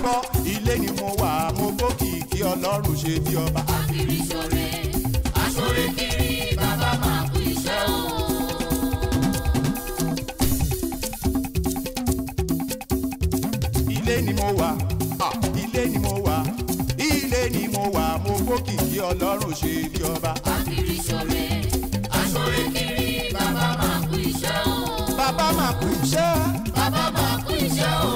gbọ́ ilé ni mo wà mo gbókìkí ọlọ́run ṣe bí ọba. Akiri ṣore, aṣore kiri, bàbá máa kú iṣẹ́ o. ilé ni mo wà ah, ilé ni mo wà ilé ni mo wà mo gbókìkí ọlọ́run ṣe bí ọba. Akiri ṣore, aṣore kiri, bàbá máa kú iṣẹ́ o. bàbá máa kú iṣẹ́ Bàbá máa kú iṣẹ́ o.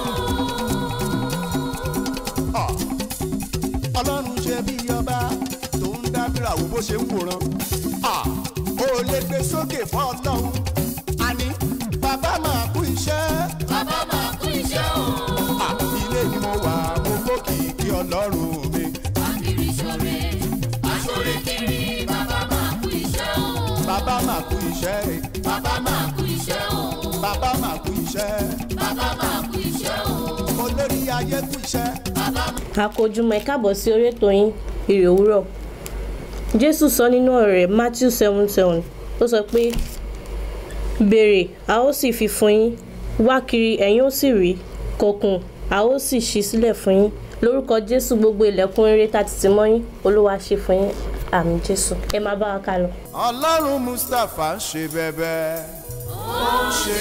ah, ọlọ́run ṣe bí ọba tó ń dábìrà wo bó ṣe ń wòran. ah, ó lè gbé sókè fún ọlọ́run àní bàbá máa kú iṣẹ́. Bàbá máa kú iṣẹ́ o. Ah, ilé ni mo wà mo gbókìkí ọlọ́run mi. Akiri ṣore, aṣore kiri, bàbá máa kú iṣẹ́ o. bàbá máa kú iṣẹ́ Bàbá máa kú iṣẹ́ o. bàbá máa kú iṣẹ́ Bàbá máa kú iṣẹ́ o. olórí ayé kú iṣẹ́. Bàbá àkójúmọ́ ẹ káàbọ̀ sí orí ètò yín ire òwúrọ̀ jésù sọ nínú ọ̀rọ̀ rẹ̀ matthew seven seven ó sọ pé béèrè a ó sì fi fún yín wá kiri ẹ̀yin ó sì rí kọkùn a ó sì ṣí sílẹ̀ fún yín lórúkọ jésù gbogbo ilẹ̀kùn rere tá ti tì mọ́ yín olúwa ṣe fún yín àmì jésù ẹ máa bá wa ká lọ. ọlọ́run mustapha ń ṣe bẹ́bẹ́ ó ń ṣe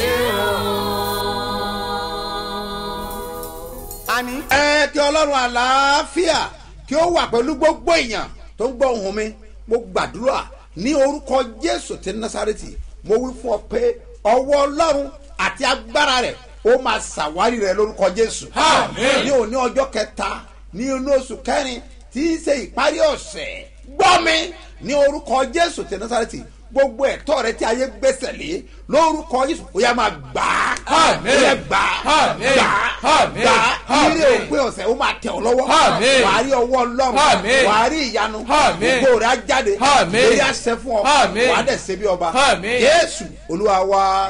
o. àní ẹ kí ọlọ́run àlàáfíà kí ó wà pẹ̀lú gbogbo èèyàn tó ń gbọ́ ohùn mi mo gbàdúrà ní orúkọ jésù ti násàrètì mo wí fún ọ pé ọwọ́ ọlọ́run àti agbára rẹ̀ ó máa ṣàwárí rẹ̀ lórúkọ jésù ní òní ọjọ́ kẹta ní inú oṣù kẹrin tí í ṣe ìparí ọ̀sẹ̀ gbọ́ mi ní orúkọ jésù ti násàrètì gbogbo ẹ̀tọ́ rẹ tí ayé gbèsè lé lórúkọ jésù ó yá máa gbà á Àmín. ó yá gbà á Àmín. gbà á Àmín. gbà á Àmín. ilé òpin ọ̀sẹ̀ ó máa tẹ̀ ọ́ lọ́wọ́ Àmín. wàá rí ọwọ́ ọlọ́run Àmín. wàá rí ìyanu Àmín. gbogbo rẹ̀ á jáde Àmín. lórí àṣẹ fún ọ Àmín. wàá dẹ̀ ṣe bí ọba Àmín. jésù olúwa wa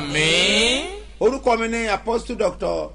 àmín. orúkọ mi ní apostle doctor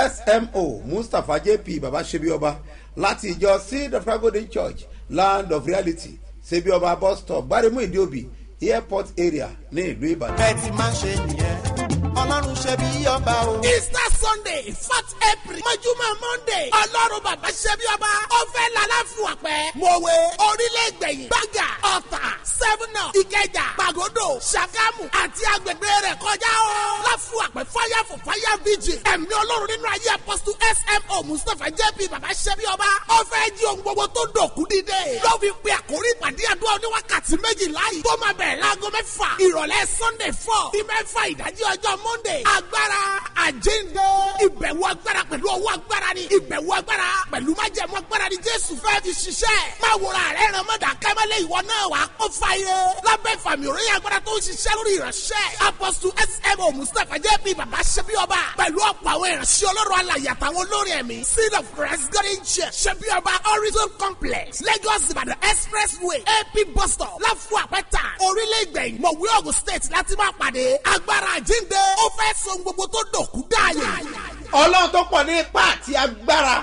smo mustapha jp baba ṣebi ọba láti ìjọ seed of golden church land of reality ṣebi ọba bus stop gbaremu ìdíòbí airport area ní ìlú ìbàdàn. bẹ́ẹ̀ ti máa ń ṣe nìyẹn ọlọ́run ṣe bí ọba o. easter sunday fourth april mọ́júmọ́ monday ọlọ́run bàbá ṣẹ́bí ọba ọ̀fẹ́ lálàfù àpẹ́ mọ̀wé orílẹ̀-ègbẹ̀yìn gbàgà ọ̀tà sẹ́fúnà ìkẹjà pàgọ́dọ̀ ṣàgámù àti agbègbè rẹ̀ kọjá o. láfù àpẹ́ fire for fire vigil ẹ̀mí ọlọ́run nínú ayé apostle smo mustapha jp bàbá ṣẹ́bí ọba ọ̀fẹ́ jí ohun gbogbo tó dòkú dídé. ló fi pe àkórí ìpàdé àdúrà oníwákàtí méjìlá yìí tó máa bẹ̀rẹ̀ láago mẹ́fà ìrọ̀lẹ́ sunday four ní mẹ́fà ìdájí ọjọ́ monday agbára àjíǹde ìbẹ̀wò agbára pẹ̀lú ọwọ́ agbára ni ìbẹ̀wò agbára pẹ̀lú májẹ̀mú agbára ni jésù fẹ́ fi ṣiṣẹ́ máa wòrà rẹ̀ ràn mọ́dà kẹ́mẹ́lẹ́ ìwọ náà wà á kó fàyè lábẹ́ ìfàmì òròyìn agbára tó ń ṣiṣẹ́ lórí ìránṣẹ́ apostle smo mustapha jp baba ṣẹbi ọba pẹ̀lú ọ̀pọ̀ àwọn ìránṣẹ́ ọlọ́run alàyè àtàwọn olórin ẹ̀mí seed of christ garden church ṣẹbi ọba horizon complex lagos ìbàdàn expressway ap bus stop láfù àpẹta orílẹ̀ ìgbẹ̀yìn mọ̀wé ogun state láti máa pàdé agbára àjíǹde ó fẹ́ so gbogbo tó dòkú dáàyè. ọlọ́run tó pọ̀ ní ipá àti agbára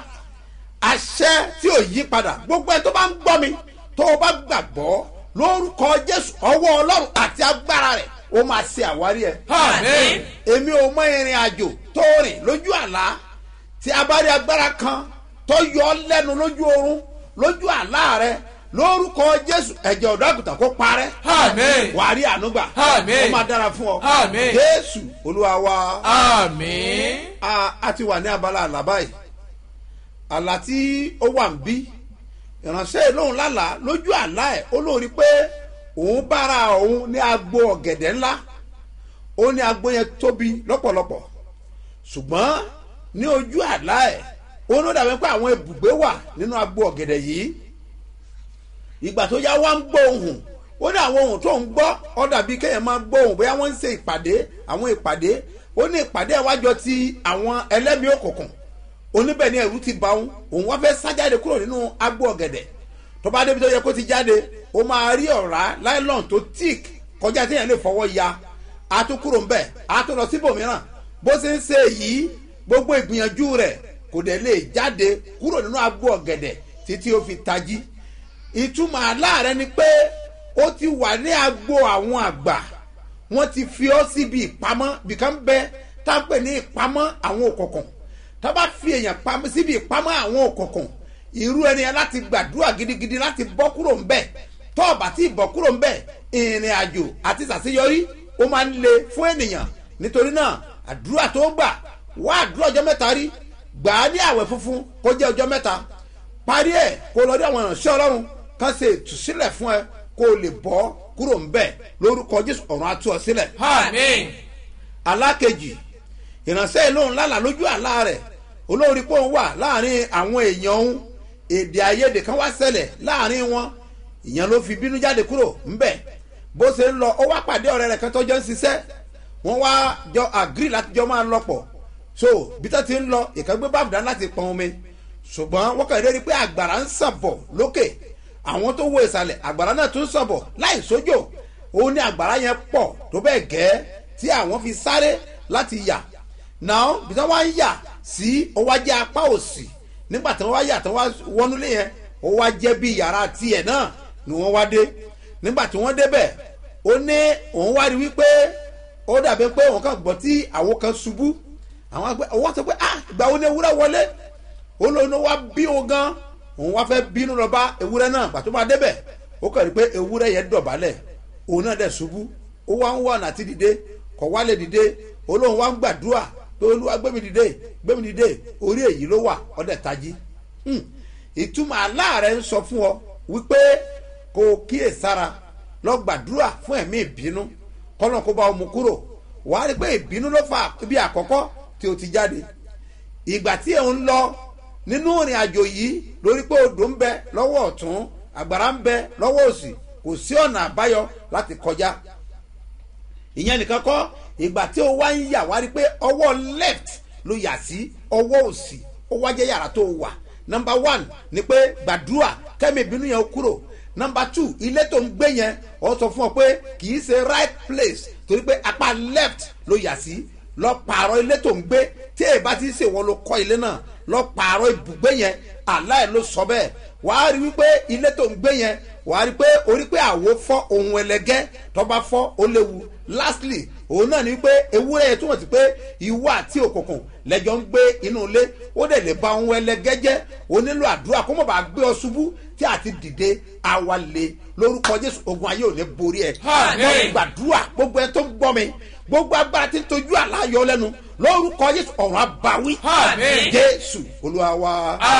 àṣẹ tí ò yí padà gbogbo ẹ tó bá ń gbọ́ mi tó o bá gbàgbọ́ lórúkọ jésù ọwọ́ ọlọ́run àti agbára rẹ̀ ó máa ṣe àwárí ẹ. àmín. èmi ò mọ ìrìn àjò tó rìn lójú àlá tí a bá rí agbára kan tó yọ ọ lẹ́nu lójú oorun lójú àlá rẹ lórúkọ jésù ẹ̀jẹ̀ ọ̀dọ́ àgùntàn kó parẹ́ àmín. wàá rí ànúgbà Àmín. ó máa dára fún ọ Àmín. jésù olúwa wa àmín. a a ti wà ní abala àlá báyìí àlá tí ó wà ń bí ìránṣẹ́ ìlóhùn lálàá lójú àlá ẹ̀ ó lóun rí pé òun bára òun ní agbo ọ̀gẹ̀dẹ̀ ńlá ó ní agbo yẹn tóbi lọ́pọ̀lọpọ̀ ṣùgbọ́n ní ojú àlá ẹ̀ ó ní ó dàbí pé àwọn ibùgbé wà nínú agbo ọ̀gẹ̀dẹ̀ yìí ìgbà tó yá wá ń gbọ́ ohùn ó ní àwọn ohùn tó ń gbọ́ ó dàbí kéèyàn máa gbọ́ ohùn bóyá wọ́n ń ṣe ìpàdé àwọn ìpàdé ó ní ìpàdé ẹ̀wájọ ti àwọn ẹlẹ́mìí òkùnkùn oníbẹ̀ ni ẹ̀rú ti bá òun òun wá fẹ́ sá jáde kúrò nínú agbo ọ̀gẹ̀dẹ̀ tó bá débi tó yẹ kó ti jáde ó máa rí ọ̀rá láìlọ́n tó tíìk kọjá téèyàn lè fọwọ́ ya á tún kúrò ńbẹ̀ á tún lọ síbòmíràn bó ṣe ń ṣe yìí gbogbo ìgbìyànjú rẹ̀ kò dẹ̀ lè jáde kúrò nínú agbo ọ̀gẹ̀dẹ̀ títí ó fi tají ìtumọ̀ aláàrẹ ni pé ó ti wà ní agbo àwọn àgbà wọ́n ti fi ọ́ síbi ìpamọ́ bìkan bẹ tá a pè ní ìpamọ́ àwọn òkùnkùn tó bá fi èèyàn pamọ́ síbi ìpamọ́ àwọn òkùnkùn irú ẹni yẹn láti gbàdúrà gidigidi láti bọ́ kúrò ń bẹ̀ tó o bá ti bọ́ kúrò ń bẹ̀ ìrìn àjò àti ṣàṣeyọrí ó máa ń le fún ènìyàn nítorí náà àdúrà tó gbà wá àdúrà ọjọ́ mẹ́ta rí gbà á ní àwẹ̀ funfun kó jẹ́ ọjọ́ mẹ́ta parí ẹ̀ kó lọ rí àwọn ìránṣẹ́ ọlọ́run kan ṣe ìtúsílẹ̀ fún ẹ kó o lè bọ́ kúrò ń bẹ̀ lórúkọ jésù ọ̀run á tú ọ sílẹ̀ Àmín. alákejì ìránṣẹ́ ìlóhùn lálà lójú àlá rẹ̀ olórí pé òun wà láàrin àwọn èèyàn òun èdè àìyedè kan wá ṣẹlẹ̀ láàrin wọn ìyẹn ló fi bínú jáde kúrò ńbẹ̀ bó ṣe ń lọ ó wá pàdé ọ̀rẹ́ rẹ̀ kan tọ́jọ́ ń ṣiṣẹ́ wọ́n wá jọ àgírí láti jọ máa lọ pọ̀ so bí tó ti ń lọ ìkan gbé báàbù dání láti pọn omi ṣùgbọ́n wọ́n kàn rí i pé àgbàrá ń sàn bọ̀ lókè àwọn tó wo ìsàlẹ̀ àgbàrá náà tún sàn bọ̀ láì sójò òun ní àgbàrá yẹn pọ̀ tó bẹ́ẹ̀ gẹ́ tí àwọn fi sáré láti yà náà bí wọ́n wá ń yà sí ó wá jẹ́ apá òsì nígbà tí wọ́n wá yà tí wọ́n wá wọnúlé yẹn ó wá jẹ́ bí yàrá tiẹ̀ náà ni wọ́n wá dé nígbà tí wọ́n débẹ̀ ó ní òun wá rí wípé ó dàbí pé òun kàn gbọ́ tí àwọn kan ṣubú àwọn àgbẹ̀ ọwọ́ sọ pé ah ìgbà wo ni ewúrẹ́ wọlé ó lóun wá bí òun gan òun wá fẹ́ bínú lọ bá ewúrẹ́ náà gbà tó bá débẹ̀ ó kàn rí pé ewúrẹ́ yẹn dọ̀bálẹ̀ òun náà dẹ̀ ṣubú ó wá ń wọ̀ ọ̀nà àti dìde kọ̀ wálé dìde ó lóun wá ń gbàdúrà pé olúwa gbẹ́mi dìde gbẹ́mi dìde orí èyí ló wà ọ̀dẹ̀ tají Hmm. ìtumọ̀ aláàrẹ̀ ń sọ fún ọ wípé kò kíyèsára lọ gbàdúrà fún ẹ̀mí ìbínú kọ́nà kó bá ọmọ kúrò wàá rí pé ìbínú ló fa ibi àkọ́kọ́ tí o ti jáde ìgbà tí ẹ̀ ń lọ nínú ìrìn àjò yìí lórí pé odò ń bẹ lọ́wọ́ ọ̀tún àgbàrá ń bẹ lọ́wọ́ òsì kò sí ọ̀nà àbáyọ láti kọjá ìyẹn nìkan kọ́ ìgbà tí o wá ń yà wá rí pé ọwọ́ left ló yà sí ọwọ́ òsì ó wá jẹ́ yàrá tó wà number one ni pé gbàdúrà kẹ́mi ìbínú yẹn kúrò number two ilé tó ń gbé yẹn ọ sọ fún ọ pé kì í ṣe right place torí pé apá left ló yà sí lọ pààrọ̀ ilé tó ń gbé tí èyí bá ti ṣe wọn ló kọ́ ilé náà lọ pààrọ̀ ibùgbé yẹn aláì ló sọ bẹ́ẹ̀ wàá rí wípé ilé tó ń gbé yẹn wàá rí pé orí pé àwo fọ́ ohun ẹlẹgẹ́ tó bá fọ́ ó léwu lastly òun náà ni wípé ewúrẹ́ yẹn túmọ̀ sí pé ìwọ àti òkùnkùn lẹ́jọ́ ń gbé inú ilé ó dẹ̀ lè ba ohun ẹlẹgẹ́ jẹ́ ó nílò àdúrà kó mọ̀ bá gbé ọ ṣubú tí àti dìde àwa lè lórúkọ jésù ogun ayé ò ní borí ẹ. Àmín. wọ́n gbàdúrà gbogbo ẹ tó ń gbọ́ mi gbogbo agbára tí ń tojú àláyọ lẹ́nu lórúkọ jésù ọ̀run abawí. Àmín. jésù olúwa wa.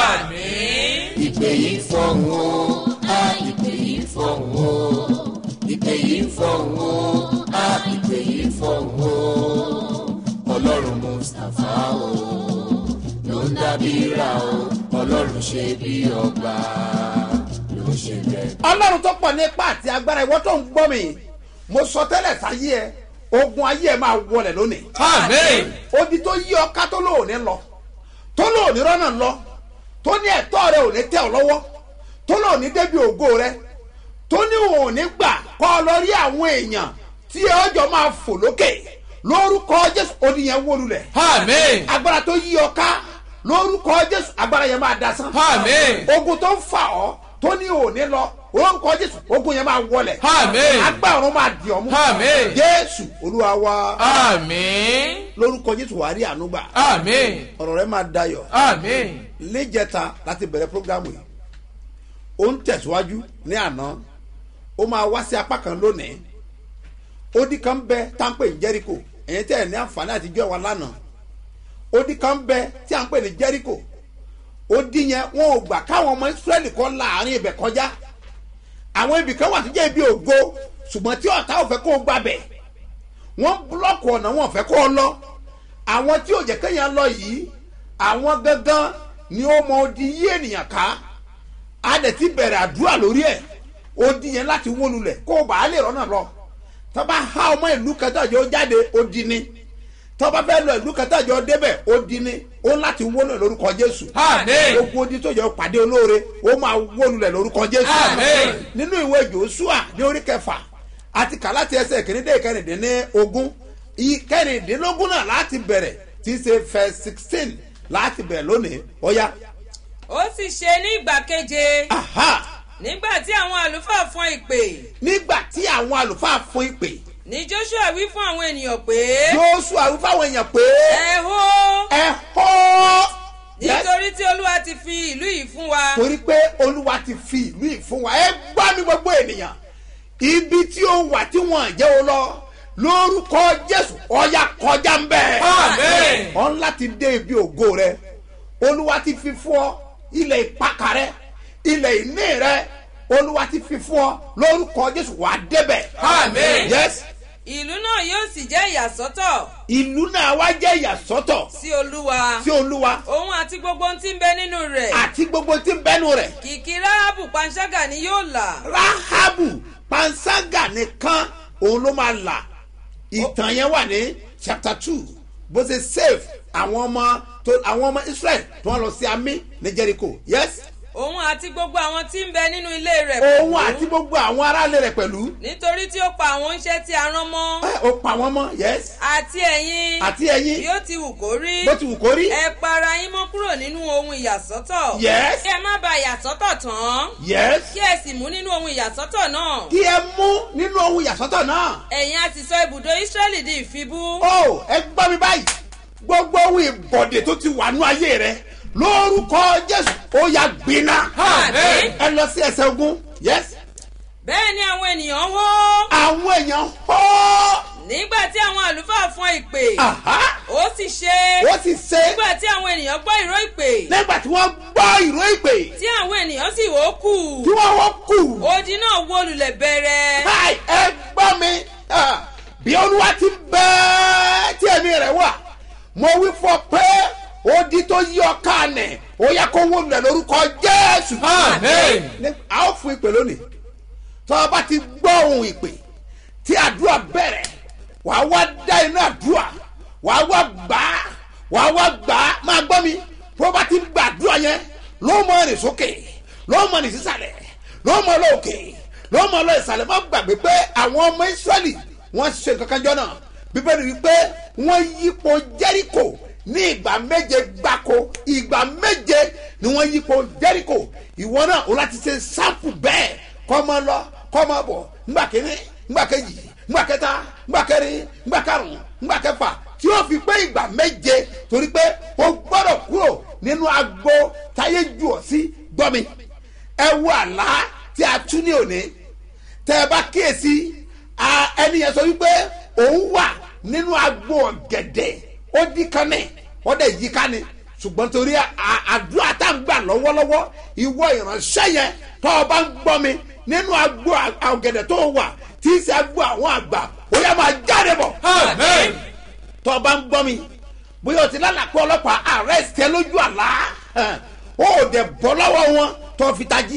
Àmín. ìpè yìí fọ̀hún o a ìpè yìí fọ̀hún o ìpè yìí fọ̀hún o a ìpè yìí fọ̀hún o ọlọ́run mustapha o ló ń dábìíra o ọlọ́run ṣe bí ọba ló ń ṣe bẹ́ẹ̀. ọlọ́run tó pọ̀ ní ipá àti agbára ìwọ tó ń gbọ́ mi mo sọ tẹ́lẹ̀ sáyé ẹ ogun ayé ẹ máa wọlẹ̀ lónìí. Àmín. odi tó yí ọ ká tó lóòní lọ tó lóòní rọ́nà lọ tó ní ẹ̀tọ́ rẹ ò ní tẹ̀ ọ́ lọ́wọ́ tó lóòní débi ògo rẹ tó ní òní gbà kọ́ ọ lọ rí àwọn èèyàn tí ọjọ́ máa fò lókè lórúkọ jésù odi yẹn wó lulẹ̀ Àmín. agbára tó yí ọ ká lórúkọ jésù agbára yẹn máa dasán Àmín. ogun tó ń fà ọ́ tó ní òní lọ orúkọ jésù ogun yẹn máa wọlẹ̀ Àmín. agbára ọ̀run máa dì ọ́ mú Àmín. jésù olúwa wa Àmín. lórúkọ jésù wàá rí àánú gbà Àmín. ọ̀rọ̀ rẹ máa dayọ̀ Àmín. níjẹta láti bẹ̀rẹ̀ programu yìí ó ń tẹ̀síwájú ní àná ó máa wá sí apá kan lónìí odi kan bẹ táǹpẹ̀ ní jẹ́ríkò ẹ̀yin tẹ́ ẹ̀ ní àǹfààní àtijọ́ wa lánàá odi kan bẹ tí à ń pè ní jẹ́ríkò odi yẹn wọn ò gbà káwọn ọmọ israẹli kọ́ láàrin ibẹ̀ kọjá àwọn ibì kan wà tó jẹ́ ibi ògo ṣùgbọ́n tí ọ̀tá ò fẹ́ kó o gbàbẹ̀ wọ́n búlọ́ọ̀kù ọ̀nà wọn ò fẹ́ kó o lọ àwọn tí ò jẹ́ kéèyàn lọ yìí àwọn gangan ni ó mọ odi yí ènìyàn ká a dẹ̀ ti bẹ̀rẹ̀ àdúrà lórí ẹ̀ odi yẹn láti wó lulẹ̀ kó o bá a lè rọ́nà lọ tọ́ba há ọmọ ìlú kẹtàjọ jáde odi ni tọ́ba fẹ́ lọ ìlú kẹtàjọ débẹ̀ odi ni ó láti wó lulẹ̀ lórúkọ jésù Àmín. gbogbo odi tó yẹ pàdé olóore ó máa wó lulẹ̀ lórúkọ jésù Àmín. nínú ìwé joshua ní orí kẹfà àti kàláti ẹsẹ̀ kìnìdé kẹrìndínlógún kẹrìndínlógún náà láti bẹ̀rẹ̀ tí í ṣe fẹ́ sixteen láti bẹ̀rẹ̀ lónìí ọ̀ya ó sì ṣe ní ìgbà keje aha nígbà tí àwọn àlùfáà fọn ìpè nígbà tí àwọn àlùfáà fún ìpè ní joshua wí fún àwọn ènìyàn pé joshua wí fáwọn èèyàn pé ẹ hó ẹ hó nítorí tí olúwa ti fi ìlú yìí fún wa. torí pé olúwa ti fi ìlú yìí fún wa ẹ gbọ́ mi gbogbo ènìyàn ibi tí ó wà tí wọ́n jẹ́ o lọ lórúkọ jésù ọ̀yà kọjá ń bẹ̀. Àmín. ọ̀n láti dé ibi ògo rẹ olúwa ti fi fún ọ ilẹ̀ ìpakà rẹ ilẹ̀ ìní rẹ olúwa ti fi fún ọ lórúkọ jésù wà á débẹ̀. Àmín. yes ìlú náà yóò sì jẹ́ ìyàsọ́tọ̀ ìlú náà wá jẹ́ ìyàsọ́tọ̀ sí olúwa. sí olúwa òun àti gbogbo ohun tí ń bẹ nínú rẹ̀. àti gbogbo tí ń bẹ́nu rẹ̀ kìkì ráhábù panṣágà ni yóò là. rahabu panṣágà nìkan òun ló máa là ìtàn yẹn wà ní chapter two bó ṣe save àwọn ọmọ tó àwọn ọmọ israel tó wọn lọ sí amí ní jericho yes òun àti gbogbo àwọn tí ń bẹ nínú ilé rẹ̀ òun àti gbogbo àwọn aráàlú rẹ̀ pẹ̀lú nítorí tí ó pa àwọn oúnṣẹ́ tí a rán mọ́. ẹ, ó pa wọn mọ́ yes àti ẹ̀yin. àti ẹ̀yin bí ó ti wù kó rí. bó ti wù kó rí ẹ para yín mọ́ kúrò nínú ohun ìyàsọ́tọ̀. Yes. kí ẹ má ba ìyàsọ́tọ̀ tán. yes kí ẹ sì mú nínú ohun ìyàsọ́tọ̀ náà. kí ẹ mú nínú ohun ìyàsọ́tọ̀ náà ẹ̀yin á sì sọ ibùdó ísírẹ́lì di ìfibú. ó ẹ gbọ́ mi báyìí gbogbo ohun ìbọ̀dẹ̀ tó ti wà nú ayé rẹ lórúkọ jésù ó yà gbiná Àmín. ẹ lọ sí ẹsẹ̀ ogun yes bẹ́ẹ̀ ni àwọn ènìyàn hó. àwọn èèyàn hó nígbà tí àwọn àlùfáà fọn ìpè. Àhá. ó sì ṣe. ó sì ṣe nígbà tí àwọn ènìyàn gbọ́ ìró ìpè. nígbà tí wọ́n gbọ́ ìró ìpè tí àwọn ènìyàn sì wó kù. tí wọ́n wọ́n kù odi náà wó lulẹ̀ bẹ̀rẹ̀. káì ẹ gbọ́ mi ah, bí olúwa ti bẹ́ẹ̀ tí ẹ̀mí rẹ̀ wà mo wí fọ pé odi tó yí ọ káànẹ̀ ó yẹ kó wó lulẹ̀ lórúkọ jésù. Àmín. Ní- a ó fún ìpè lónìí tó o bá ti gbọ́ ohun ìpè tí àdúrà bẹ̀rẹ̀ wà á wá dá iná àdúrà wà á wá gbà á wà á wá gbà á máa gbọ́ mi tó o bá ti gbà àdúrà yẹn ló mọ ẹ̀rìn sókè ló mọ ẹ̀rìn sísàlẹ̀ ló mọ lóòkè ló mọ lọ ìsàlẹ̀ má gbàgbé pé àwọn ọmọ ìsírẹ́lì wọ́n ṣe nǹkan kan jọ náà bíbélì wípé wọ́n yípo jẹ́ríkò ní ìgbà méje gbáko ìgbà méje ni wọ́n yípo jẹ́ríkò ìwọ náà o láti ṣe sáǹpù bẹ́ẹ̀ kọ́ mọ lọ kọ́ mọ bọ̀ ńgbà kínní ńgbà kejì ńgbà kẹta ńgbà kẹrin ńgbà karùn ńgbà kẹfà tí ó fi pé ìgbà méje torí pé o gbọ́dọ̀ kúrò nínú agbo táyé jù ọ́ sí gbọ́ mi ẹ wo àlá tí a tú ní òní tẹ ẹ bá kíyèsí a- ẹni yẹn sọ wípé òun wà nínú agbo ọ̀gẹ̀dẹ̀ ó dí kan ní ó dẹ̀ yí ká ní ṣùgbọ́n torí a- àdúrà tá à ń gbà lọ́wọ́lọ́wọ́ ìwọ ìránṣẹ́ yẹn tó o bá ń gbọ́ mi nínú agbo à- ọ̀gẹ̀dẹ̀ tó o wà tí í ṣe agbo àwọn àgbà ó yẹ máa jáde bọ̀ Àmín. tó o bá ń gbọ́ mi bóyá o ti lálàpọ̀ ọlọ́pàá arrest ẹ lójú àlá ẹ̀, ó ò dẹ̀ bọ́ lọ́wọ́ wọn tó o fi tají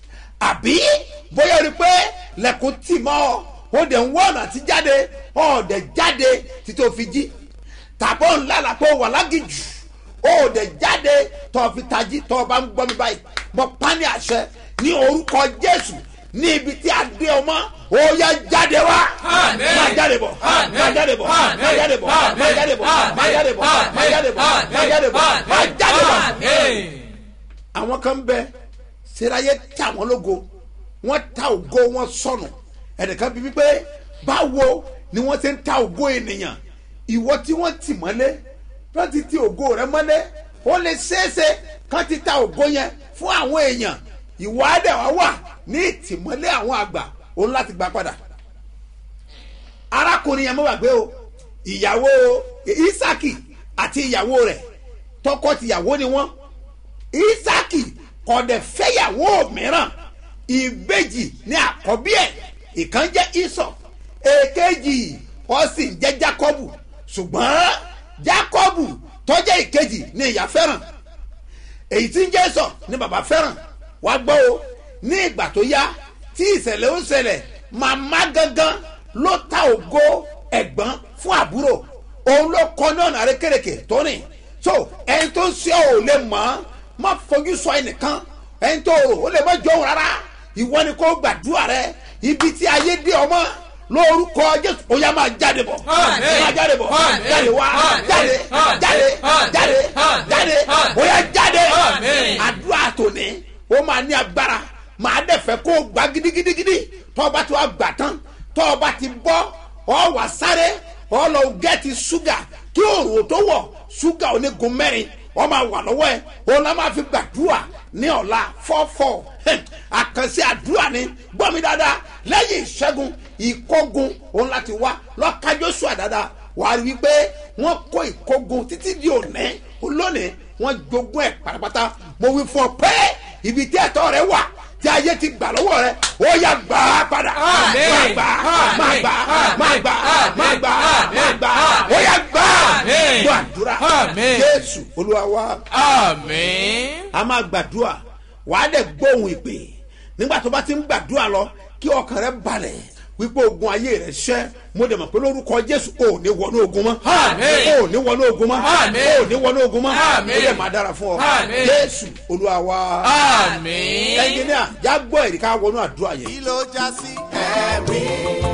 àbí bóyá o rí i pé lẹ́kùn tì mọ́ ọ ó dẹ̀ ń wọ́n ọ̀nà tí jáde ó dẹ̀ jáde títí o fi jí tàbọ̀ ń lálàpọ̀ wà lágìjù ó dẹ̀ jáde tó o fi tají tó o bá ń gbọ́ mi báyìí mo pa ní àṣẹ ní orúkọ jésù ní ibi tí a dé ọmọ ó yá jáde wá Àmín. máa jáde bọ̀ Àmín. máa jáde bọ̀ Àmín. máa jáde bọ̀ Àmín. máa jáde bọ̀ máa jáde bọ̀ máa jáde bọ̀ máa jáde bọ̀ máa jáde bọ̀. Àmín. àwọn kan bẹ sẹ́ráyé tà wọ́n lógo wọ́n ta ògo wọn sọnù ẹnìkan bíbí pé báwo ni wọ́n ti ń ta ògo ènìyàn ìwọ tí wọ́n tì mọ́lé wọ́n ti ti ògo rẹ mọ́lé ó lè ṣeéṣe kán ti ta ògo yẹn fún àwọn èèyàn ìwọ àdẹ̀wà wà ní ìtìmọ́lé àwọn àgbà òun láti gbà padà arákùnrin yẹn mọ́ wà gbé o ìyàwó isaki àti ìyàwó rẹ̀ tọkọ tìyàwó ni wọ́n isaki kọ̀dẹ̀ fẹ́yàwó mìíràn ìbejì ní àkọ́bí ẹ̀ ìkan jẹ́ isọ èkejì ó sì ń jẹ́ jacobu ṣùgbọ́n jacobu tọ́jẹ́ ìkejì ní ìyá fẹ́ràn èyí tí ń jẹ́ sọ ní bàbá fẹ́ràn wá gbọ́ o ní ìgbà tó yá tí ìṣẹ̀lẹ̀ ó ṣẹlẹ̀ màmá gangan ló ta ògo ẹ̀gbọ́n fún àbúrò òun ló kọ́ ní ọ̀nà àrékèrèkè tó rìn so ẹni tó ń ṣe ò lè mọ̀ ọ́n má fojú sọ ẹnìkan ẹni tó rò ó lè má jọ òun rárá ìwọ ni kò gbàdúrà rẹ ibi tí ayé dé ọmọ lórúkọ jésù ó yá máa jáde bọ̀ Àmín. máa jáde bọ̀ Àmín. jáde wá Àmín. jáde Àmín. jáde Àmín. jáde Àmín. jáde Àmín. ó yá jáde Àmín. àdúrà tòní ó máa ní agbára máa dẹ̀ fẹ́ kó o gbà gidigidigidi tọ́ ọ bá ti wá gbà tán tọ́ ọ bá ti bọ́ ọ wà sáré ọ lọ gẹ́ẹ̀tì ṣúgà kí òòrùn tó wọ̀ ṣúgà onígun mẹ́rin wọ́n máa wà lọ́wọ́ ẹ̀ òun la máa fi gbàdúrà ní ọ̀la fọ́fọ́ àkànṣe àdúrà ni gbọ́ mi dáadáa lẹ́yìn ìṣẹ́gun ìkógun òun láti wá lọ́ka joshua dáadáa wà á rí i pé wọ́n kó ìkógun títí di òní olónìí wọ́n jogún ẹ̀ pátápátá mo wí fún ọ pé ibi tí ẹ̀tọ́ rẹ wà tí ayé ti gbà lọ́wọ́ rẹ ó yà gbà á padà Àmín. má gbà á má gbà á má gbà á má gbà á má gbà á ó yà gbà á Àmín. gbọ́ àdúrà Àmín. jésù olúwa wa Àmín. a máa gbàdúrà wàá dẹ̀ gbóhùn ìpè nígbà tó bá ti ń gbàdúrà lọ kí ọkàn rẹ balẹ̀ wípé ogun ayé rẹ ṣẹ́ mo dẹ̀ mọ̀ pé lórúkọ jésù ò ní wọnú ogun mọ́ Àmín. ò ní wọnú ogun mọ́ Àmín. ò ní wọnú ogun mọ́ Àmín. ó dẹ̀ máa dára fún ọ Àmín. jésù olúwa wa Àmín. ẹnjìníà já gbọ́ èrè ká wọnú àdúrà yẹn. kí ló já sí ẹ̀rí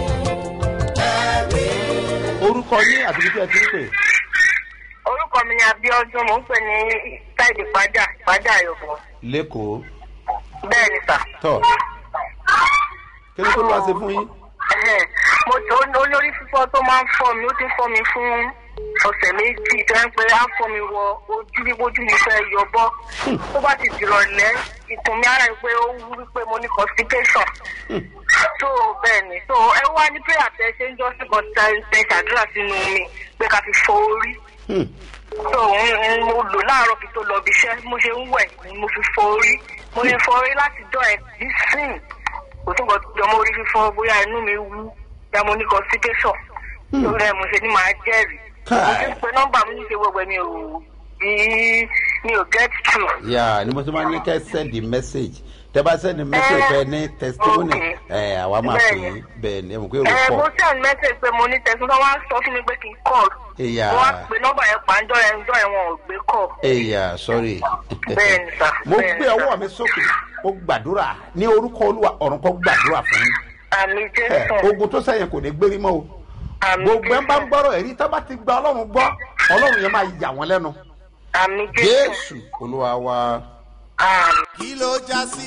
ẹ̀rí. orúkọ yín àti ibi tí ẹ ti ń pè. orúkọ mi ni abiodun mò ń pè ní ṣáìdì pàjá pàjá yorùbá lẹ́kọ̀ọ́ bẹ́ẹ̀ ni sà. tọ́ kí ló tó lọ́wọ́ ṣe fún yín. Ẹhẹ́n. mo tó olórí fífọ́ tó máa ń fọ́ mi ó ti ń fọ́ mi fún ọ̀sẹ̀ méjì tó ń pẹ́ á fọ́ mi wọ ojú bí ojú mi fẹ́ yọ bọ́ tó bá ti dìrọ̀lẹ́ ikùn mi ara ẹ̀ pé ó wú wípé mo ní constipation so bẹ́ẹ̀ ni so ẹ wá ní prayer tẹ ṣe ń jọ́ sí kan tẹ ṣàdúrà sínú mi pé ká fi fọ orí so n- n- mo lò láàárọ̀ kí tó lọ bí iṣẹ́ mo ṣe ń wẹ̀ ni mo fi fọ orí mo ṣe fọ orí láti dán ẹ̀ bí sìn kò tó nǹkan jọmọ orí fífọ́ bóyá inú mi wú ya mo ní constipation lórí ẹ̀ mo ṣe ní màá jẹ́rìí mo ti ń pe nọ́mbà mi ní ṣe wẹ̀wẹ̀ mi ò bí mi ò get through. yà ni mo ti máa ní kẹ́ send the message tẹ bá send the message Eh, fẹ ní testimony okay. ẹ àwa máa pè Bẹ́ẹ̀ni. yín bẹ́ẹ̀ ni ẹ mọ̀ pé èrò ẹ mo pọ̀ send message pé mo ní tẹ̀sán tó wá sọ fún mi pé kí n call Ìyá. mo wá pe nọ́mbà yẹn pàǹjọ́ yẹn ń jọ́ yẹn wọn ò gbé call. ẹ̀yà sorry Bẹ́ẹ̀ni sà, mo bẹ́ẹ̀ni gbé sà. ọwọ́ mi sókè mo gbàdúrà ní orúkọ olúwa ọ̀run kọ́ gbàdúrà fún yín àmì Ẹ, jésù ogun tó sẹ́yìn kò ní gbérí mọ́ o àmì gbogbo ẹ̀ ń bá ń jésù gbọ́rọ̀ ẹ̀rí tá bá ti gba ọlọ́run gbọ́ ọlọ́run yẹn máa yà wọ́n lẹ́nu àmì jésù jésù olúwa wa àmì. kí ló já sí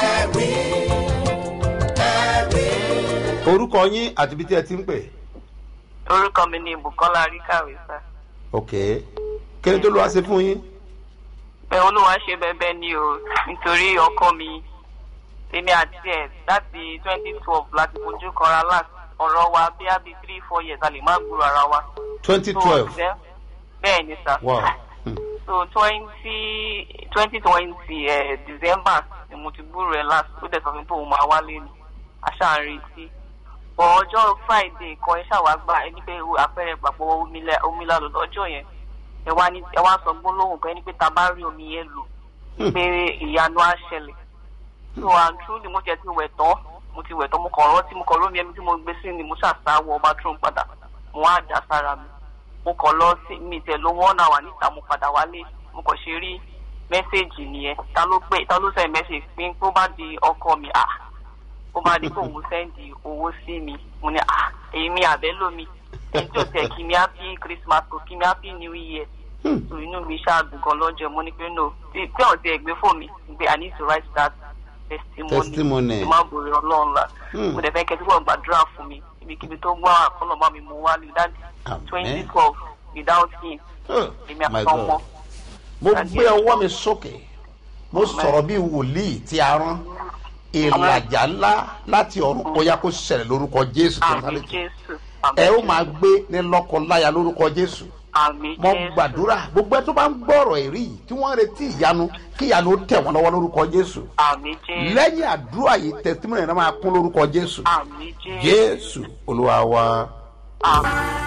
ẹ̀rí ẹ̀rí. orúkọ yín àti ibi tí ẹ ti ń pè orúkọ mi ni bukola ríkàwé sá ok kí ni tó lọ́wọ́ ṣe fún yín pé olúwa ṣe bẹbẹ ni o nítorí ọkọ mi èmi àti ẹ láti twenty twelve láti fojú kanra last ọ̀rọ̀ wa bí a bí three four years a lè má gbúrò ara wa. twenty So, twelve then- bẹ́ẹ̀ ni sá. wow Hmm. so twenty twenty twenty ẹ december ni mo ti gbúrò ẹ last ó dẹ̀ sọ fún mi pé òun máa wálé ni aṣáárín retí bọ̀ ọjọ́ friday kan ẹ ṣàwá gbà ẹni pé àpẹẹrẹ ìgbàgbọ́ omi lálọ́ lọ́jọ́ yẹn ẹ wá ní ẹ wá sọ gbólóhùn kan ẹni pé ta bá rí omi yẹn lò pé ìyanu á ṣẹlẹ̀ so and truly mo jẹ ti wẹ̀ tán mo ti wẹ̀ tán mo kàn rántí mo kàn lómi ẹni tí mo gbé sí ni mo ṣàṣàwọ̀ bathroom padà mo wá dà sára mi mo kàn lọ sí mi tẹ̀ ló wọ́n náà wà níta mo padà wálé mo kàn ṣe rí mẹ́sẹ̀gì nìyẹn ta ló pé ta ló send message pé tó bá di ọkọ mi à ó bá di kó òun sẹ́ndì owó sí mi mo ní à èyí mi àbẹ́ lómi ẹni tí ò tẹ̀ kí mi happy christmas kò kí mi happy new year so inú mi ṣáàdùn gan lọ́jọ́ mo ní pé no tí tí ọ̀ ti ẹ̀ gbé fún mi pé i need to write that testimony Testimony. kí n má borí ọlọ́run la Hmm. mo dẹ̀ fẹ́ kẹ́ tí wọ́n gbàdúrà fún mi ibikíbi tó gbọ́ àkọlọ́mọ́ mi mo wá lè dáàdì Amen. twenty twelve without him Oh, èmi my àtọmọ God. mo gbé ọwọ́ mi sókè mo sọ̀rọ̀ bí wòlíì tí a rán ìlàjà ńlá láti ọ̀run kọjá kó ṣẹlẹ̀ lórúkọ jésù tó ń àmì sáré jésù ẹ ó máa gbé ní lọ́kọláya lórúkọ jésù àmì mo jésù gbàdúrà gbogbo ẹ tó bá ń gbọ́rọ̀ èrí yìí tí wọ́n ń retí ìyanu kí ìyanu ó tẹ̀ wọ́n lọ́wọ́ lórúkọ jésù àmì jésù lẹ́yìn àdúrà yìí tẹ̀sítímọ̀nì náà máa kún lórúkọ jésù àmì jésù jésù olúwa wa. àmì.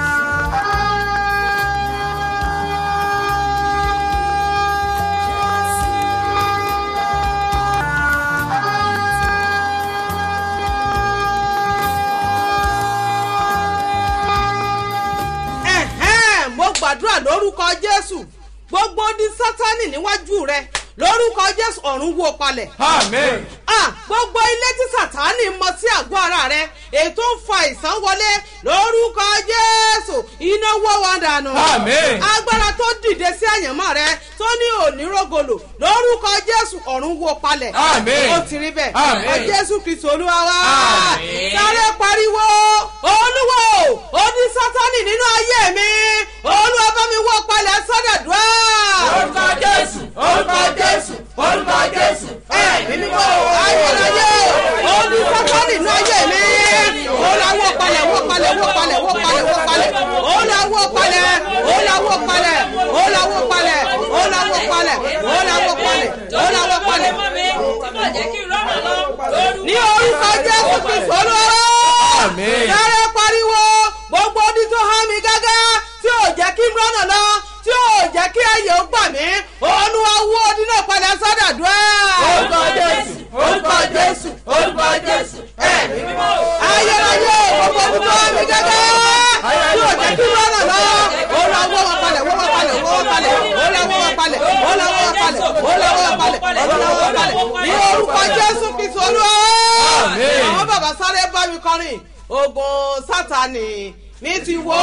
ẹ̀hẹ́n mo gbàdúrà lórúkọ jésù gbogbo ní sátánì níwájú rẹ lórúkọ jésù ọ̀run wó palẹ̀. Amen. Ah, gbogbo ilé tí sàtánì mọ sí àgọ́ ara rẹ ètò ń fa ìsán wọlé lórúkọ jésù iná wọ́ wọn dànù. Àmín. agbára tó dìde sí àyànmọ́ rẹ tó ní onírògolo lórúkọ jésù ọ̀run wó palẹ̀. Àmín. ó ti rí bẹ́ẹ̀. Àmín. ọ jésù kristu olúwa wá. Àmín. sáré pariwo olúwo ó ní sátánì nínú ayé mi olúwa bá mi wó palẹ̀ sọ́dọ̀dúrà. wó palẹ̀ ó la wó palẹ̀ ó la wó palẹ̀ ó la wó palẹ̀ ó la wó palẹ̀ ó la wó palẹ̀ ní orúkọ jésù kristu olúwa Àmín. dáre pariwo gbogbo odi tó há mi gágá tí ò jẹ́ kí n rọ́nà lọ tí ò jẹ́ kí ayé ó gbà mí olúwa wó odi náà padà sọ́dàdúrà. orúkọ jésù orúkọ jésù orúkọ jésù ẹ̀mí mímọ́. ayérayé gbogbo odi tó há mi gágá tí ò jẹ́ kí n rọ́nà lọ olúwa wó wọn palẹ̀ wó wọn palẹ̀ wó wọn palẹ̀ olúwa wó wọn palẹ̀ olúwa wó wọn palẹ̀ olúwa wó wọn palẹ̀ olúwa wó wọn palẹ̀ ní orúkọ jésù kristu olúwa. Àmín. àwọn bàbá sáré bá mi kọrin ogun sátani mi ti wó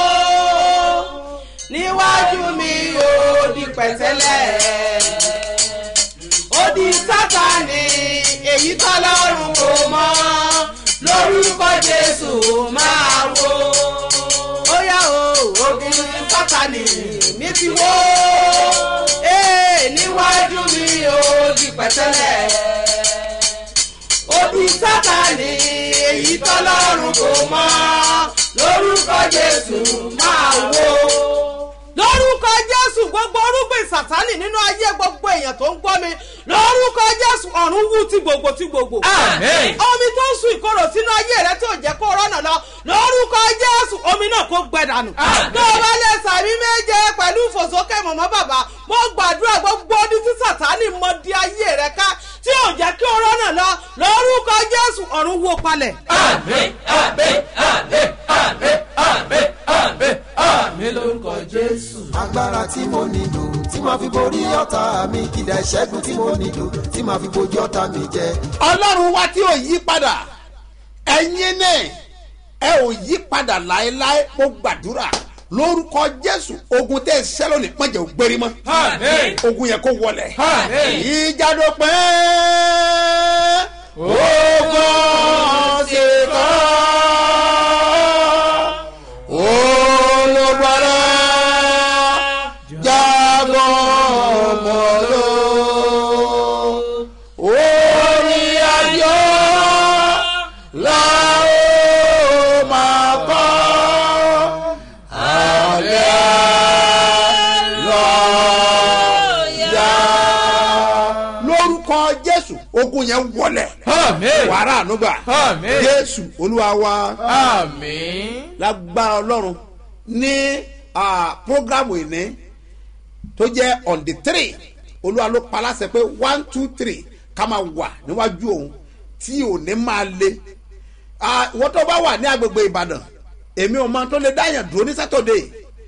níwájú mi ò di pẹ̀tẹ́lẹ̀ ó di sátani èyí tọ́lọ́run kò mọ́ lórúkọ jésù máa wó ó yá o ogun sátani mi ti wó ee níwájú mi ò di pẹ̀tẹ́lẹ̀ òbí sátani èyí tọ́lọ́run kò mọ́ lórúkọ jésù máa wó. lórúkọ jésù gbogbo orúgbìn sátani nínú ayé gbogbo èèyàn tó ń gbọ́ mi lórúkọ jésù ọ̀run wú ti gbogbo ti gbogbo. Àmín. omi tó ń sun ìkorò sínú ayé rẹ tí ò jẹ́ kó rọ́nà lọ lórúkọ jésù omi náà kó gbẹ dànù. Àmín. tó o bá lè sàmì méje pẹ̀lú ìfòsókè mọ̀mọ́ bàbá mo gbàdúrà gbogbo ọdún tí sátani mọ di ayé rẹ ká tí ò jẹ́ kí o rọ́nà lọ lórúkọ jésù ọ̀run wó palẹ̀. Àmín, àmín, àmín, àmín, àmín, àmín, àmín lórúkọ Jésù. agbára tí mo nílò tí màá fi borí ọ̀tá mi kìdá ìṣẹ́gun tí mo nílò tí màá fi bojú ọ̀tá mi jẹ. ọlọ́run wa tí ò yí padà ẹ̀yin náà ẹ ò yí padà láéláé mo gbàdúrà lórúkọ jésù ogun tẹ ẹ ṣẹ́ lónìí pọ́njẹ́ ò gbérí mọ́ Àmín. ogun yẹn kó wọlẹ̀ Àmín. ìjàdó pẹ́ ogun ṣe kọ́ olùgbàlà jábọ̀ mọ́lò orí ayọ̀ la ó máa kọ́ alẹ́ lọ́ọ́yà. lórúkọ jésù ogun yẹn wọlẹ̀ Àmín. wàrà ànúgbà Àmín. jésù olúwa wa Àmín. lágbára ọlọ́run ní ah, programu ìní tó jẹ́ on the three olúwa ló pa láṣẹ pé one two three ká máa wà níwájú òun tí òní máa le Ah, ìwọ́n tó bá wà ní agbègbè ìbàdàn èmi ò mọ tó lè dáyàn dúró ní sátọ̀dé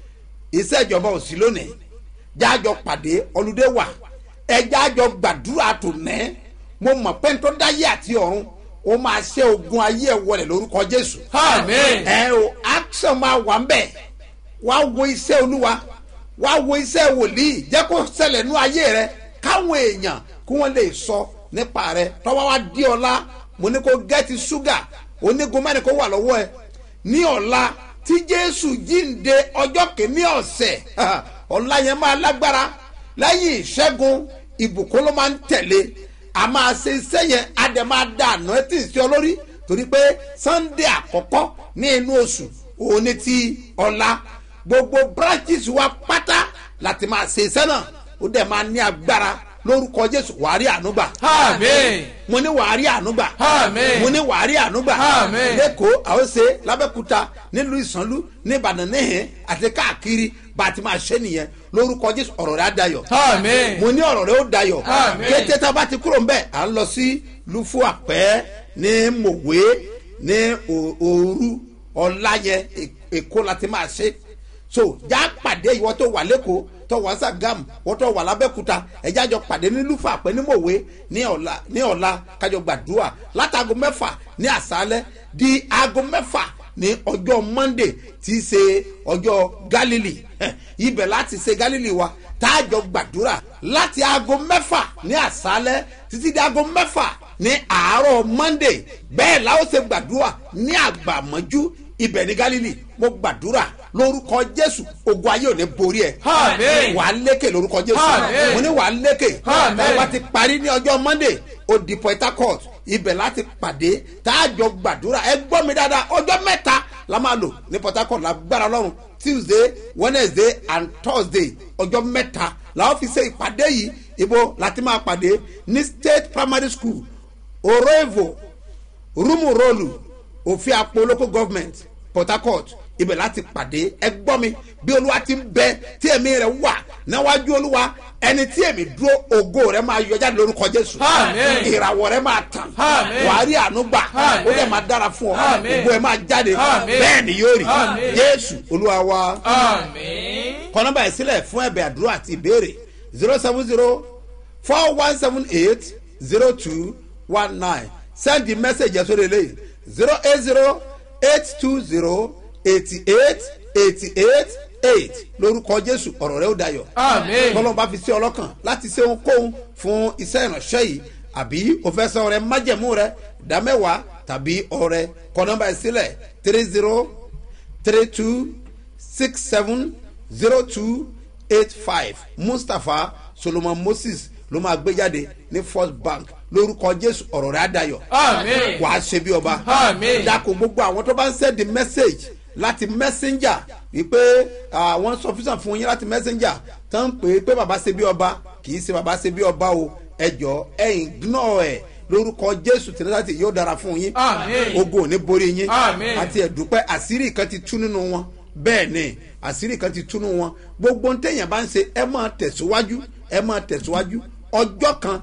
iṣẹ́ ìjọba ò sí lónìí jájọ pàdé ọlùdé wà ẹ jájọ gbàdúrà tó nẹ́ mo mọ̀ pé tó dáyé àti ọ̀run ó máa ṣe ogun ayé ẹ̀ wọlé lórúkọ jésù Àmín. ẹ o action máa wà ń bẹ̀ wá wo iṣẹ́ olúwa wá wo iṣẹ́ wòlíì jẹ́ kó ṣẹlẹ̀ nú ayé rẹ káwọn èèyàn kí wọ́n lè sọ nípa rẹ tọ́wọ́ wá dí ọlá mo ní kó gẹ́tì ṣúgà onígun mẹ́rin kó wà lọ́wọ́ ẹ ní ọ̀la tí jésù jíǹde ọjọ́ kìíní ọ̀sẹ̀ ọ̀la yẹn máa lágbára lẹ́yìn ìṣẹ́gun ìbùkún ló máa ń tẹ̀lé a máa ṣe iṣẹ́ yẹn a dẹ̀ máa da àná ẹ̀ tí ì sí ọ lórí torí pé sunday àkọ́kọ́ ní inú oṣù òun ni ti ọ̀la gbogbo branches wa pátá láti máa ṣe iṣẹ́ náà ó dẹ̀ máa ní agbára lórúkọ jésù wàá rí ànúgbà Àmín. mo ní wàá rí ànúgbà Àmín. mo ní wàá rí ànúgbà Àmín. lẹ́kọ̀ọ́ àwọn ṣe lábẹ́kúta nílùú ìsànlú ní ìbàdàn níhìn àti káàkiri bá a ti máa ṣe nìyẹn lórúkọ jésù ọ̀rọ̀ rẹ̀ á dayọ̀ Àmín. mo ní ọ̀rọ̀ rẹ̀ ó dayọ̀ Àmín. kété tá a bá ti kúrò ń bẹ̀ à ń lọ sí lufu àpẹ́ ní mòwe ní O- òru ọ̀làyẹ èkó la ti máa ṣe so já pàdé ìwọ tó wà lẹ́kọ̀ọ́ tó wà sàgámù wọ́n tó wà lábẹ́kúta ẹ̀já jọ pàdé ní lufu àpẹ́ ní mòwe ní ọ̀la ní ọ̀la kájọ gbàdúrà látago mẹ́fà ní àṣálẹ́ di aago mẹ́fà ní ọjọ́ monday tí í ṣe ọjọ́ galilee ibẹ̀ láti ṣe galilee wa táàjọ gbàdúrà láti aago mẹ́fà ní àṣálẹ́ títí di aago mẹ́fà ní àárọ̀ monday bẹ́ẹ̀ la ó ṣe gbàdúrà ní àgbàmọ́jú ibẹ̀ ní galilee mo gbàdúrà lórúkọ jésù ogun ayé ò ní borí ẹ Àmín. wà á lékè lórúkọ jésù Àmín. mo ní wà á lékè Àmín. ẹ bá ti parí ní ọjọ́ monday ó di port harcourt ibẹ̀ láti pàdé táàjọ gbàdúrà ẹ gbọ́ mi dáadáa ọjọ́ mẹ́ta la máa lò ní port harcourt lágbára ọlọ́run tuesday wednesday and thursday ọjọ́ mẹ́ta làwọn fi ṣe ìpàdé yìí ibo láti máa pàdé ní state primary school oroevo rumurolu òfin àpò local government port harcourt ibẹ̀ láti pàdé ẹ gbọ́ mi bí olúwa ti ń bẹ tí ẹ̀mí rẹ̀ wà níwájú olúwa ẹni tí èmi dúró ògo rẹ̀ máa yọ jáde lórúkọ jésù Àmín. ìràwọ̀ rẹ̀ máa tàn Àmín. wàá rí àánú gbà Àmín. ó dẹ̀ máa dára fún ọ Àmín. ògo ẹ̀ máa jáde Àmín. bẹ́ẹ̀ ni yóò rí Àmín. jésù olúwa wa Àmín. kọ nọmba yìí sílẹ̀ fún ẹ̀bẹ̀ àdúrà àti ìbéèrè zero seven zero four one seven eight zero two one nine send the message yẹn sórí eléyìí zero eight zero eight two zero eighty eight eighty eight eight lórúkọ jésù ọ̀rọ̀ rẹ ó dayọ̀ Àmín. tọ́lọ́ bá fi sí ọlọ́kàn láti ṣe ohunkóhun fún iṣẹ́ ìránṣẹ́ yìí àbí o fẹ́ san ọrẹ májẹ̀mú rẹ ìdámẹ́wàá tàbí ọrẹ kọ nọmba yìí sílẹ̀ three zero three two six seven zero two eight five mustapha solomon moses ló máa gbé jáde ní first bank lórúkọ jésù ọ̀rọ̀ rẹ̀ àdàyọ̀ Àmín. wàá ṣe bí ọba Àmín. dako gbogbo àwọn tó bá ń send the message láti messenger wípé àwọn sọfísàn fún yín láti messenger tó ń pè é pé bàbá ṣe bí ọba kì í ṣe bàbá ṣe bí ọba o ẹjọ ẹyìn ignore ẹ lórúkọ jésù tìrẹsàtì yóò dára fún yín Àmín. ogun ò ní borí yín Àmín. àti ẹ̀dúpẹ́ àṣírí kan ti tú nínú wọn bẹ́ẹ̀ ni àṣírí kan ti tú nínú wọn gbogbo ntẹ̀yìn bá ń ṣe ẹ máa tẹ̀síwájú ẹ máa tẹ̀síwájú ọjọ́ kan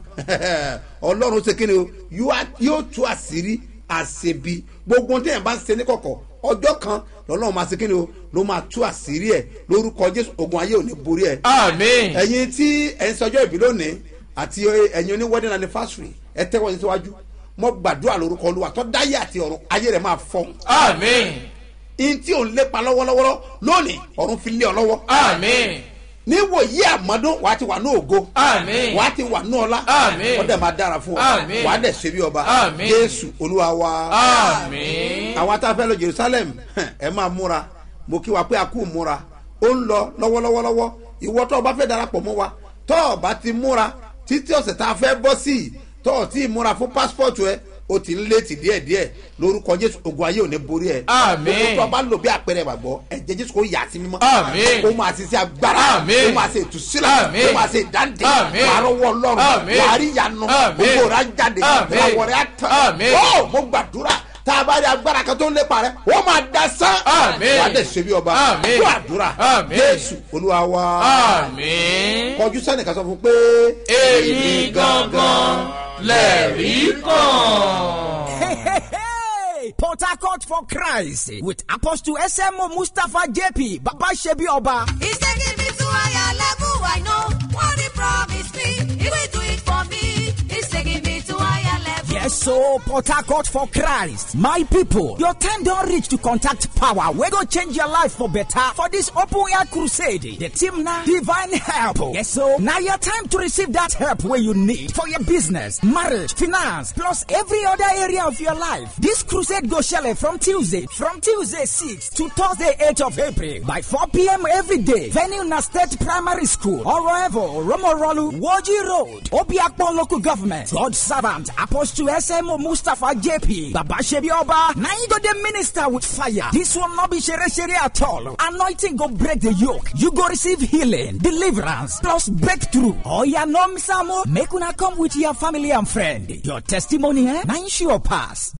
ọlọ́run ṣe kíni o yóò- yóò tú àṣírí àṣebi gbogbo ntẹ̀yìn bá ń ṣe ní kọ̀kọ̀ ọjọ́ kan lọ́lọ́run máa ṣe kíni o ló máa tú àṣírí ẹ̀ lórúkọ jésù ogun ayé ò ní borí ẹ̀ Àmín. ẹ̀yin tí ẹ̀ ń sọjọ́ ìbí lónìí àti ẹ̀yin oní wedding anniversary ẹ tẹ́wọ́ yín síwájú mo gbàdúrà lórúkọ olúwa tó dáyé àti ọ̀run ayé rẹ̀ máa fọ́ Àmín. in tí ò ń lépa lọ́wọ́lọ́wọ́ lónìí ọ̀run fi lé ọ lọ́wọ́ Àmín. níwò yí àmọ́dún wàá ti wà ní ògo Àmín. wàá ti wà ní ọlá Àmín. wọ́n dẹ̀ máa dára fún ọ Àmín. wàá dẹ̀ ṣe bí ọba Àmín. jésù olúwa wa Àmín. àwọn atáfẹ́ lọ jerusalem ẹ máa múra mo kí wa pé a kú múra ó ń lọ lọ́wọ́lọ́wọ́lọ́wọ́ ìwọ tó o bá fẹ́ darapọ̀ mọ́ wa tó o bá ti múra títí ọ̀sẹ̀ tá a fẹ́ bọ́ sí i tó o ti múra fún pásítọ̀tù ẹ o ti ń létí díẹ̀díẹ̀ lórúkọ jésù ogun ayé ò ní borí ẹ Àmín. gbogbo tó o bá lò bí àpẹẹrẹ ìgbàgbọ́ ẹ̀jẹ̀ jésù kò yà sí mímọ́ Àmín. ó máa ṣiṣẹ́ agbára Àmín. ó máa ṣe ìtúsílẹ̀ Àmín. ó máa ṣe ìdáǹdè Àmín. wàá rọwọ́ ọlọ́run Àmín. wàá rí ìyanu Àmín. gbogbo rẹ̀ á jáde Àmín. ìràwọ̀ rẹ̀ á tàn Àmín. ó mo gbàdúrà tá a bá rí agbára kan tó ń lépa rẹ wọ́n máa da sán Àmín. wàá dẹ̀ ṣe bí ọba Àmín. fún àdúrà Àmín. jésù olúwa wa Àmín. kọjú sẹ́nìkan sọ fún pé Èmi gangan lẹ̀rí kan. Hey, Port Harcourt for Christ with Apostle SMO Mustafa JP Baba Shebi Oba. He's taking me to higher level. I know what he promised me. He will do it for me. He's taking me to higher level. Yes, so Port Harcourt for Christ. My people, your time don't reach to contact power. We go change your life for better for this open air crusade. The team now, divine help. Yes, so now your time to receive that help where you need for your business, marriage, finance, plus every other area of your life. This crusade go shele from Tuesday, from Tuesday 6 to Thursday 8 of April by 4 p.m. every day. Venue na State Primary School, Oroevo, Romorolu, Woji Road, Obiakpon Local Government, God Servant, Apostle SMO Mustafa JP, Baba Shebi Oba, now you go the minister with fire. This will not be shere shere at all. Anointing go break the yoke. You go receive healing, deliverance, plus breakthrough. Oh yeah, no misamo. Make una come with your family and friend. Your testimony, eh? Now you sure pass.